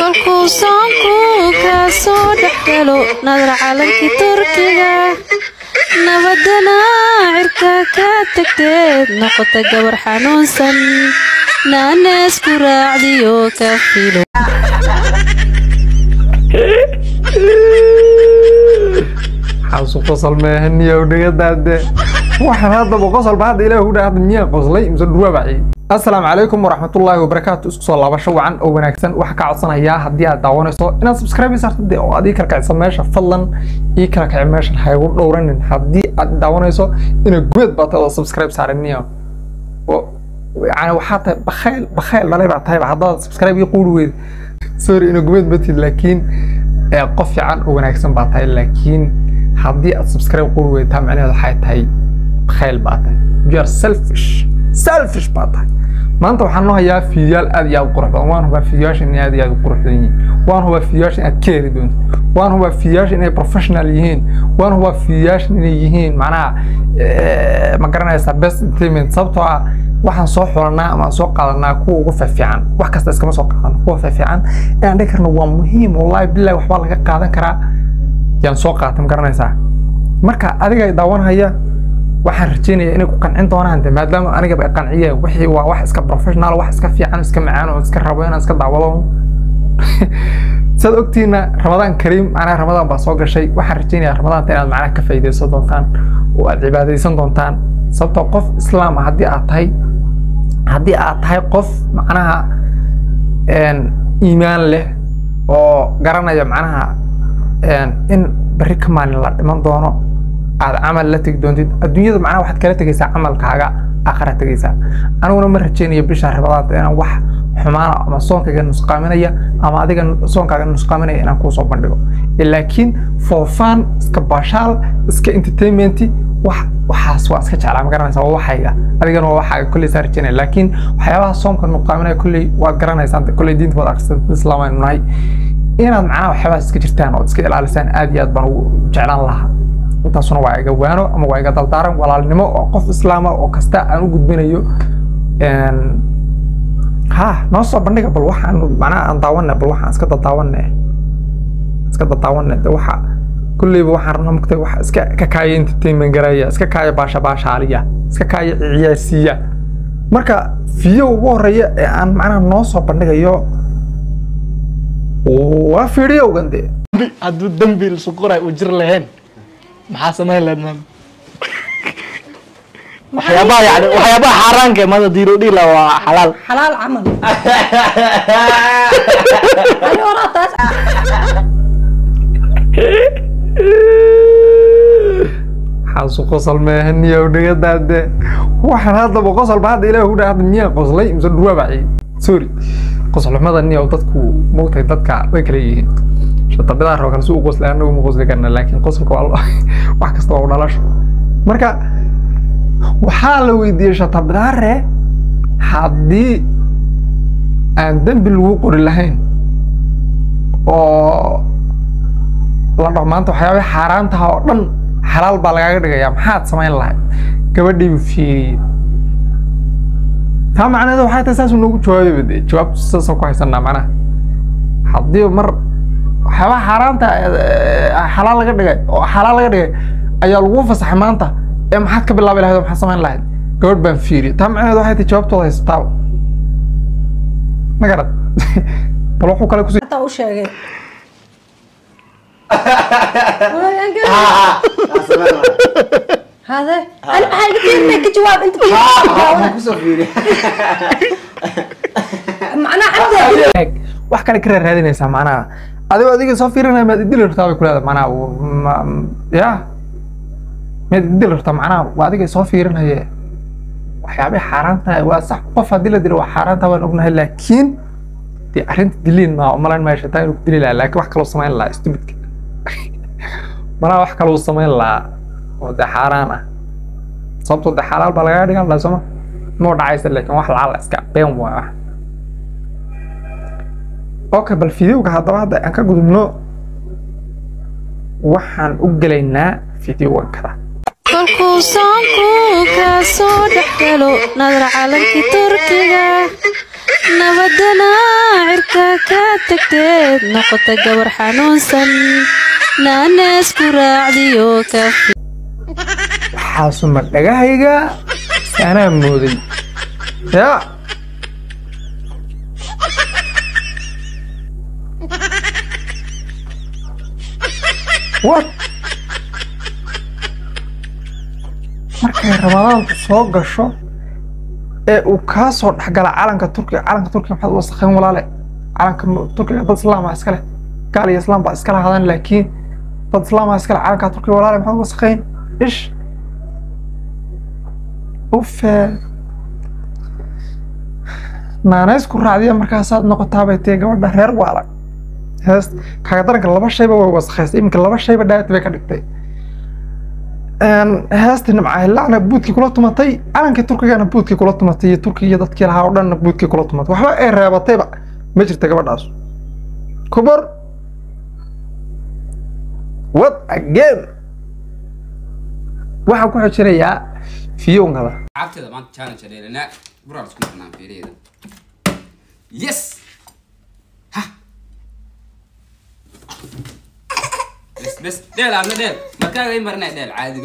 kolkuu soonku ka soo dhexgalo nadar calankii turkiga nabadana cirka ka tagteed noqota gabar xanuunsan naaneesku raacdiyo ka filo xaasu qosol meehaniyow dhigadaade waxaan haddaba qosolba hadda ilaah u dhaahda miyaa qoslay mise dhuwaabaci assalaamu calaykum waraxmatullaahi wabarakaatu isku soo laabasho wacan oo wanaagsan waxaa kaa codsanayaa haddii aad daawanayso inaad subscribe saarto dee oo aad ii kala kicisa meesha fadlan ii kala kici meeshan ha igu dhowranin haddii aad daawanayso ina gubeed baa tahay oo subscribe saaraniyo yani waxaa tahay bakhayl bakhayl dhalay baa tahayba haddaad subscribe ii quuri weyd sorry ina gubeed matid laakiin ee qof fiican oo wanaagsan baa tahay laakiin haddii aad subscribe quri weydaa macnaheedu waxay tahay khayl baa tahay you are selfish selfish baa tahay maanta waxaan noo hayaa fiidiyaal aad iyo aad u qurux badan waan hubaa fiidiyaashan inay aad iyo aad u qurux badan yihiin waan hubaa fiidiyaashan inaad ka heli doonto waan hubaa fiidiyaashan inay professional yihiin waan hubaa fiidiyaashan inay yihiin macnaha ma garanaysaa best entertainment sababtoo ah waxaan soo xulanaa ama soo qaadanaa kuwa ugu fiifiican wax kasta iskama soo qaadano kuwa fiifiican inaan dhihi karno waa muhiim wallahi billahi waxbaa laga qaadan karaa yaan soo qaatay ma garanaysaa marka adiga daawanhaya waxaan rajeynaya inay ku qancin doonaan de maadaama anigaba ay qanciyeen wixii waa wax iska professional wax iska fiican iska macaan oo iska rabo inaan iska daawado saad ogtiina ramadaan kariim macnaha ramadaan baa soo gashay waxaan rajeynayaa ramadaanta inaad macnaha ka faa'iidaysan doontaan oo aad cibaadaysan doontaan sababtoo qof islaam ah haddii aad tahay haddii aad tahay qof macnaha iimaan leh oo garanaya macnaha in berri ka maalin la dhiman doono aad camal la tegi doontid adduunyada macnaha waxaad kala tegaysaa camalkaaga aakhira tegaysaa aniguna ma rajeynayo bisha ramadaanta inaan wax xumaana ama soonkayga nusqaaminaya ama adiga soonkaaga nusqaaminaya inaan kuu soo bandhigo laakiin for fun iska baashaal iska entertainmenti wax waxaas waa iska jeclaa ma garanaysaa waa waxayga adigana waa waxaaga kolley saa rajeynaya laakiin waxyaabaha soomka nuqaaminaya kolley waad garanaysaan kolley diinta waad akhrisaan islaam aynu nahay inaad macnaha waxyaabahaas iska jirtaan ood iska ilaalisaan aad iyo aad baan ugu jeclaan lahaa intaasuna waa iga waano ama waa iga daldaaran walaalnimo oo qof islaama oo kasta aan u gudbinayo ha noo soo bandhiga bal waxaan macnaha aan daawanne bal waxaan iska dadaawanne iska dadaawanne de waxa kulleyba waxaan rabnaa mugtay wax iska ka kaaya entertainment garaya iska kaaya baasha baashaaliya iska kaaya ciyaarsiiya marka fiyo ugu horeeya ee aan macnaha noo soo bandhigayo waa fiidiyowgan de hadduu dembi suquray uu jir lahayn maxaa samayn lahayd maam waxyaabaha yani waxyaabaha xaaraanka ee maanta diiro dhila waa xalaal xalaal camal ani horaa taas xaasu qosol meehaniyow dhigadaade waxaan haddaba qosolba hadda ilaah u dhaahda miyaa qoslay mise dhuwaabaci sorry qosolxumada niyow dadku moogtahay dadka way kala yihiin shatabidaa rabo kale si u qoslay anagu ma qosli karna laakiin qosolka waa wax kasta waa u dhalasho marka waxaa la weydiiyey shatabidaare haddii aan dembi lagu qori lahayn oo la dhaho maanta waxyaabay xaaraantaha oo dhan xalaal baa lagaaga dhigayaa maxaad samayn lahayd gabadhiibu fiiriyey taa macnaheedu waxay tahay saasuu noogu jawaabayba dee jawaabtu saasaan ku haysanaa macnaha haddii mar waxyaabaha xaaraanta xalaal laga dhigay oo xalaal laga dhigay ayaa lagu fasaxay maanta ee maxaad ka bilaabi lahayd oo maxaad samayn lahayd gabadh baan fiiriyey taa macnaheedu waxay tahay jawaabtooda haysataaba ma garad bal wuxuu kale kusii hataa u sheegay hade ani maxaa iga fiirina ka jawaab inta macnaa cabdi eeg wax kale ka raadinaysaa macnaha adigoo adiga soo fiirinaya maad idili rabtaa bay ku leedahay macnaha ma- ya maad idili rabtaa macnaha waa adiga soo fiirinaye waxyaabay xaaraan tahay waa sax qof haddii la dilo waa xaaraan tahay waan ognahay laakiin dee arrinta diliin maa umalayn maayo shataa inuu ku dili lahaa laakiin wax kaloo samayn lahaa stupidka malaha wax kaloo samayn lahaa oo dee xaaraan ah sababtoo dee xalaal baa lagaga dhigan lahaa sooma moo dhacaysa laakiin wax lacaal iska been waa wax okay bal fideowga haddaba hadda aan ka gudubno waxaan u gelaynaa fideowga kada kolkuu soonku ka soo dhexgalo nadar calankii turkiga nabadana cirka ka tagteed noqota gabar xanuunsan naaneesku raacdiyo ka waxaasuma dhagahayga si anaa mooday yaa what markay ramadaanku soo gasho ee uu kaa soo dhexgala calanka turkiga calanka turkiga maxaad u wasakhayn walaale calanka turkiga dad islaama iskale gaal iyo islaam baa iskala hadaan laakiin dad islaama iskale calanka turkiga walaale maxaad u wasakhayn ish ufe naanaysku raacdiya markaasaad noqotaabay tee gabadha reer waala hees kaaga daranka laba shayba way wasakhaysay iminka laba shayba dhaati bay ka dhigtay heestii nimcahilacna buudkii kula tumatay calankii turkigana buudkii kula tumatay iyo turki iyo dadkii lahaa oo dhanna buudkii kula tumatay waxba ay reebatayba ma jirta gabadhaas kubor what again waxaan ku xojinayaa fiyowngada عبتها ما كانت شديدة لا برا تكون احنا في ريدة يس ها بس بس ديل عم ديل ما كان يمرنا ديل عادي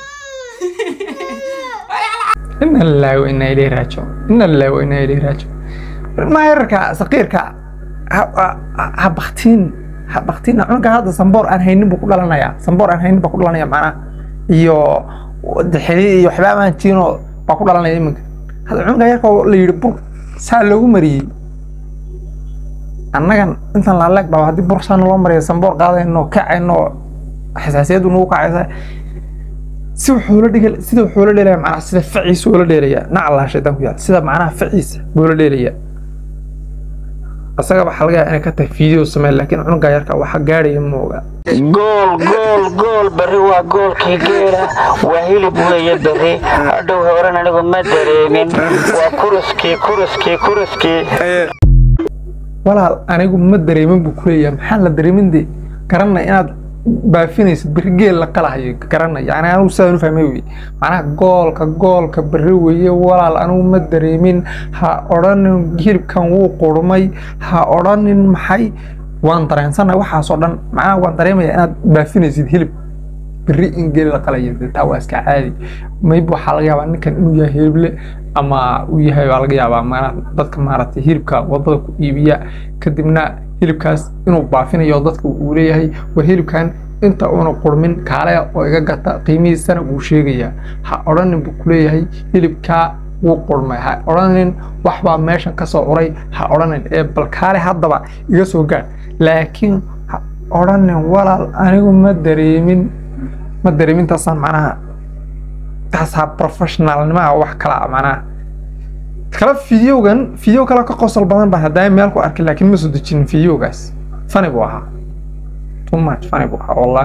ina lillahi wa inaa ilayhi raajicuun ina lillahi wa inaa ilayhi raajicuun ilmaha yararka saqiirka ha- ha- ha baktiin ha baktiin cunuga hadda samboor aan haynin buu ku dhalanayaa samboor aan haynin baa ku dhalanaya macnaha iyo dixiri iyo waxba aan jirinoo baa ku dhalanaya iminka hadda cunuga yarka oo la yidhi bur saa loogu mariyey annagan intan laaleeg baa haddii bur saa naloo mariya samboor qaadayno kacayno xasaasiyaddu nagu kacaysa si wuxuu la dhigay sida wuxuu la dheelaya macnaha sida faciisa uu la dheelaya naclaa shaytaan ku yaal sida macnaha faciisa buu la dheelaya asaga waxaa laga yaabaa inay ka tahay fiideo sameen laakiin cunuga yarka waxa gaadhaya ma oga gool gool gool berri waa goolkii geela waa hilib weeye berri hadhow horan anigu ma dareemin waa kuruskii kuruskii kuruskii walaal anigu ma dareemin buu kuleeyahay maxaan la dareemin de garanay inaad baafinaysid berri geel la qalahayo garanay yani anigu sidaan u fahmay wey macnaha goolka goolka berri weeye walaal anigu ma dareemin ha odhanin hilibkan wuu qurmay ha odhanin maxay waan dareensanahay waxaasoo dhan macnaha waan dareemaya inaad baafinaysid hilib berri in geel la qalayo dee taa waa iska caadi maybe waxaa laga yaabaa ninkan inuu yahay hilible ama uu yahay baa laga yaabaa maana dadka maaragtay hilibka wadada ku iibiya kadibna hilibkaas inuu baafinayo dadka uu leeyahay war hilibkan inta uuna qurmin kaale oo iga gata qiimihiisana wuu sheegayaa ha odhanin buu kuleeyahay hilibkaa wuu qurmay ha odhanin waxbaa meeshan ka soo uray ha odhanin ee bal kaale haddaba iga soo gaadh laakiin ha odhanin walaal anigu ma dareemin ma dareemintaasaan macnaha taasaa professionalnimaha wax kala ah macnaha kala fideogan fideo kale ka qosol badan baan haddaa meel ku arkay laakiin ma soo dejinin fideogaas fani buu ahaa too much fani buu ahaa wallah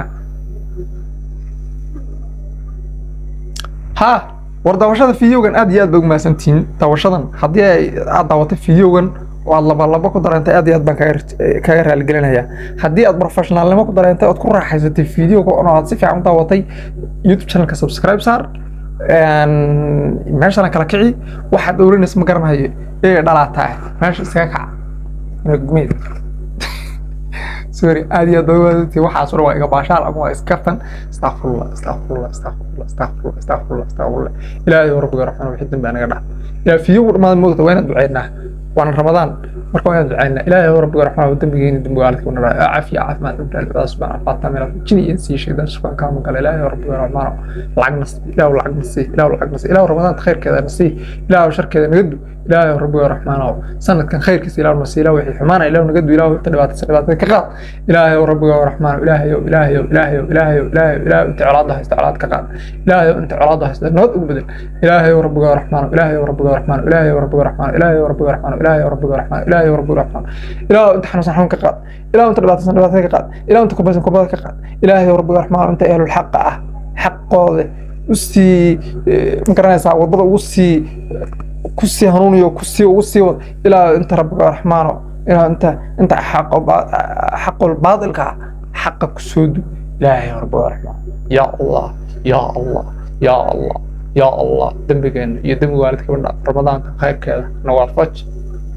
ha war daawashada fideogan aad iyo aad ba umahadsantihiin daawashadan haddii ay aad daawatay fideogan oo aad laba laba ku dareentay aad iyo aad baan kaga kaga raaligelinayaa haddii aad professionalnimo ku dareentay ood ku raaxaysatay fideoga oo aad si fiican u daawatay youtube channelka subscribe saar meeshana kala kici waxaad dhowranaysa ma garanayo ee dhalaataa meesha iskaga kaca gumeed sorry aad iyo aad baa umaadsantihiin waxaas oo dhan waa iga baashaal ama waa iskaftan astaqfirullah astaqfirullah astaqfirullah astaqfirullah astaqfirullah astaqfirullah ilaahay oo rabbiga raxmana wixii dambi anaga dhaaf ilaa fideogu dhammaada moogta waa inaan duceynaa waana ramadaan marka waa inaan duceynaa ilaahay oo rabbiga raxmana dambigeeni dambi waalidka wana dhaa caafiya caafimaad dhibta albadaa subxaana faata meel jini iyo sii shaydaan shufaan kaama gala ilaahay oo rabbiga raxmana lacag nas ilaahu lacag nasi ilaahu lacag nasi ilaahu ramadaanta khayrkeeda nasi ilaahu sharkeeda naga du ilaahay oo rabbiga raxmana sanadkan khayrkiisa ilaahu nasi ilaahu wixii xumaana ilaahu naga du ilaahu inta dhibaataysa dhibaatada ka qaad ilaahay oo rabbiga raxmana ilaahay oo ilaahay oo ilaahay oo ilaahay oo ilaahay oo ilaahay inta colaadda haysta colaad ka qaad ilaahay oo inta colaadda haysta nabad ugu bedel ilaahay oo rabbiga raxmana ilaahay oo rabbiga raxmana ilaahay oo rabbiga raxmana ilaahay oo rabbiga raxmana ilaahay oo rabbiga raxmana ilaahay oo rabbiga raxmana ilaahay inta xanuunsan xanuun ka qaad ilaahay inta dhibaataysan dhibaatada ka qaad ilaahay inta kubaysan kurbada ka qaad ilaahay oo rabbiga raxmana inta ehlul xaqa ah xaqooda usii ma garanaysaa wadada ugu sii kusii hanuuniyo kusii ugu sii wad ilaa inta rabbiga raxmaano ilaa inta inta xaqo xaqul baadilka xaqa ku soo du ilaahay rabbiga raxmaan ya allah ya allah ya allah ya allah dembigeena iyo dembi waalidka badha ramadaanka khayrkeeda nawaafaj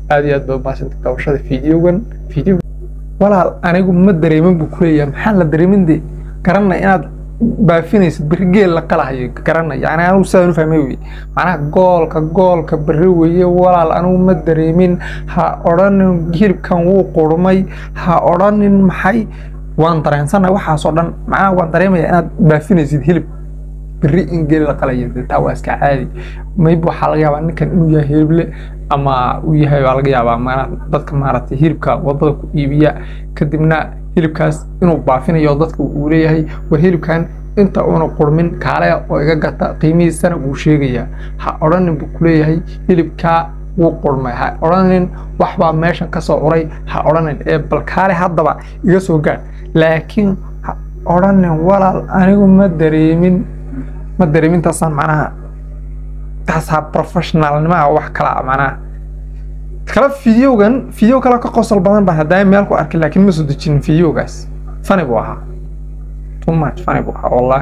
aad iyo aad baa umahadsantay daawashada fideogan video walaal anigu ma dareemin buu kuleeyahay maxaan la dareemin de garanay inaad baafinaysid berri geel la qalahayo garanay yani anigu sidaan u fahmay wey macnaha goolka goolka berri weeye walaal anigu ma dareemin ha odhanin hilibkan wuu qurmay ha odhanin maxay waan dareensanay waxaasoo dhan macnaha waan dareemaya inaad baafinaysid hilib berri in geel la qalayo de taa waa iska caadi maybe waxaa laga yaabaa ninkan inuu yahay hilible ama uu yahay baa laga yaabaa maana dadka maaragtay hilibka wadada ku iibiya kadibna hilibkaas inuu baafinayo dadka uu leeyahay war hilibkan inta uuna qurmin kaale oo iga gata qiimihiisana wuu sheegayaa ha odhanin buu kuleeyahay hilibkaa wuu qurmay ha odhanin waxbaa meeshan ka soo uray ha odhanin ee bal kaale haddaba iga soo gaadh laakiin ha odhanin walaal anigu ma dareemin ma dareemin taasaan macnaha taasaa professionalnimaha wax kala macnaha kala fideogan fideo kale ka qosol badan baan haddaa meel ku arkay laakiin ma soo dejinin fideogaas fani buu ahaa too much fani buu ahaa wallahi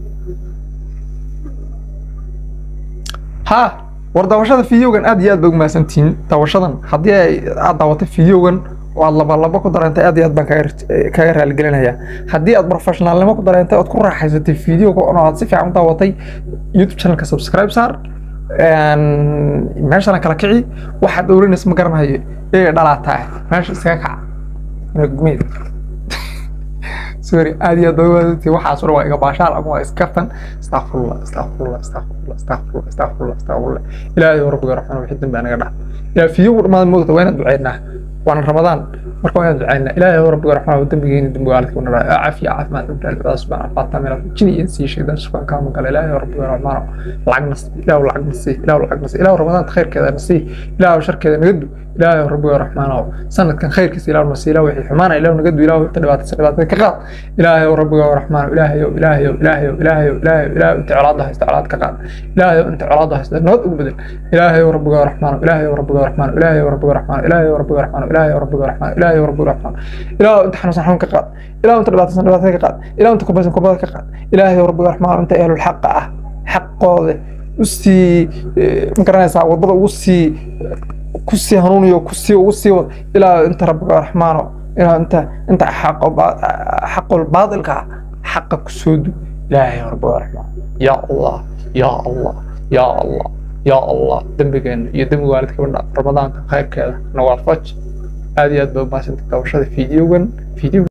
ha war daawashada fideogan aad iyo aad bay umahadsantihiin daawashadan haddii ay aad daawatay fideogan oo aad laba laba ku dareentay aad iyo aad baan kaga kaga raaligelinayaa haddii aad professionalnimo ku dareentay ood ku raaxaysatay fideoga oo aad si fiican u daawatay youtube channelka subscribe saar meeshana kala kici waxaad dhowranaysa ma garanayo ee dhalaataa meesha iskaga kaca gumeed sorry aad iyo aad baa umaadsantihiin waxaas dhan waa iga baashaal ama waa iskaftan astaqfirullah astaqfirullah astaqfirullah astaqfirullah astaqfirullah astaqfirullah ilaahay oo rabbiga raxmana wixii dambi anaga dhax ilaa fideogu dhammaada moogta waa inaan duceynaa وانا رمضان مركو يا دعينا إلهي هو ربي رحمه ودمجين دم قالك ونرى عافية عافية دم الله سبحانه فاطمة من جني إنسي شيء ده سبحان كامل قال إلهي هو ربي رحمه لعق نص إلهي ولعق نصي إلهي ولعق نصي إلهي رمضان خير كذا نصي إلهي وشر كذا نقدو إلهي ربي رحمه سنة كان خير كسي إلهي نصي إلهي وحي حمانا إلهي نقدو إلهي تدبات سنبات كقاط إلهي ربي رحمه إلهي إلهي إلهي إلهي إلهي إلهي أنت علاضها استعلاض كقاط إلهي أنت علاضها استعلاض بدل إلهي ربي رحمه إلهي ربي رحمه إلهي ربي رحمه إلهي ربي رحمه إلهي ربي رحمه إلهي ربي رحمه إلهي أنت حنوس حنون كقاط إلهي أنت دبات سنبات كقاط إلهي أنت كبس كبس كقاط إلهي ربي رحمه أنت أهل الحق أه حق قاضي usii magaranaysaa wadada ugu sii ku sii hanuuniyo ku sii ugu sii wad ilaa inta rabbiga raxmaano ilaa inta inta xaqo xaqul baadilka xaqa ku soo du ilaahay rabbiga raxmaan ya allah ya allah ya allah ya allah dembigeena iyo dembiga waalidka badha ramadaanka khayrkeeda nawaafaj aad iyo aad baa umahadsantay daawashada fideogan video